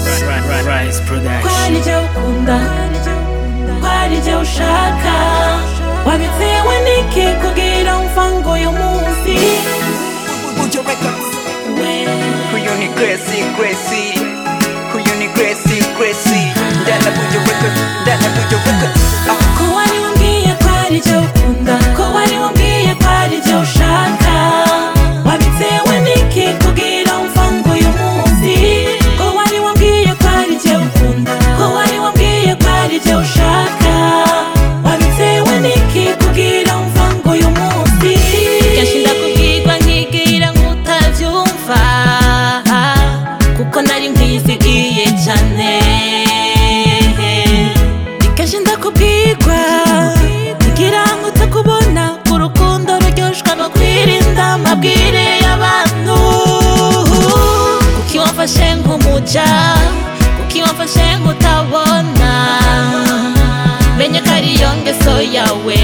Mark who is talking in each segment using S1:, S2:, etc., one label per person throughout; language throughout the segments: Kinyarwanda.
S1: Rise
S2: kwa
S1: Production.
S2: nibyo ukunda kwa nibyo ushaka wabitewe n'iki kugira umvango uyu munsi
S3: Ujo Records.
S2: we
S3: Huyu ni Gracie, Gracie. Huyu ni Gracie, Gracie. Ndana Ujo Records, ndana Ujo Records. Ah,
S2: ko wari wambwiye ko ari byo ukunda ko wari wambwiye ko ari byo ushaka wabitewe n'iki kugira umvango uyu munsi ko wari wambwiye ko ari byo ukunda ko wari wambwiye ko ari byo ushaka wabitewe n'iki kugira umvango uyu munsi kenshi ndakubwirwa nkigira nk'utabyumva kuko nari nkwizigiye cyane ni kenshi ndakubwirwa kugira ngo utakubona ku rukundo ruryoshwa no kwirinda amabwire y'abantu kuki wamfashe nk'umuja kuki wamfashe nk'utabona menye ko ari yo ngeso yawe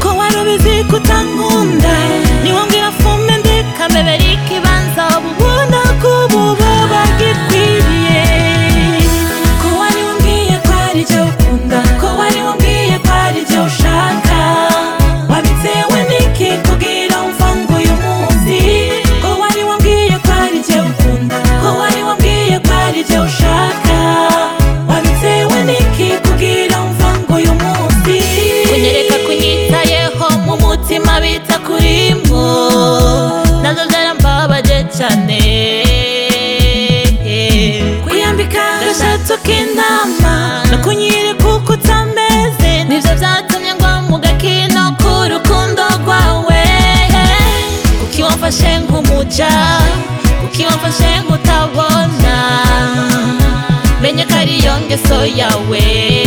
S2: ko wari ubizi ko utankunda niwambwira fume ndi kamebera ikibanza ububunda k'ububaba bwikwiriye ko wari wambwiye ko ari byo ukunda ko wari wambwiye ko ari byo ushaka wabitewe n'iki kugira umvango uyu munsi ko wari wambwiye ko ari byo ukunda ko wari wambwiye ko ari byo ushaka wabitewe n'iki kugira umvango uyu munsi kunyereka kunyitayeho mu mutima bita kurimo nabyo byarambabaje cyane kwiyambika agashato k'intama no kunyereka uko utameze nibyo byatumye ngwa mu gakino k'urukundo rwawe kuki wamfashe nk'umuja kuki wamfashe nk'utabona menye ko ari yo ngeso yawe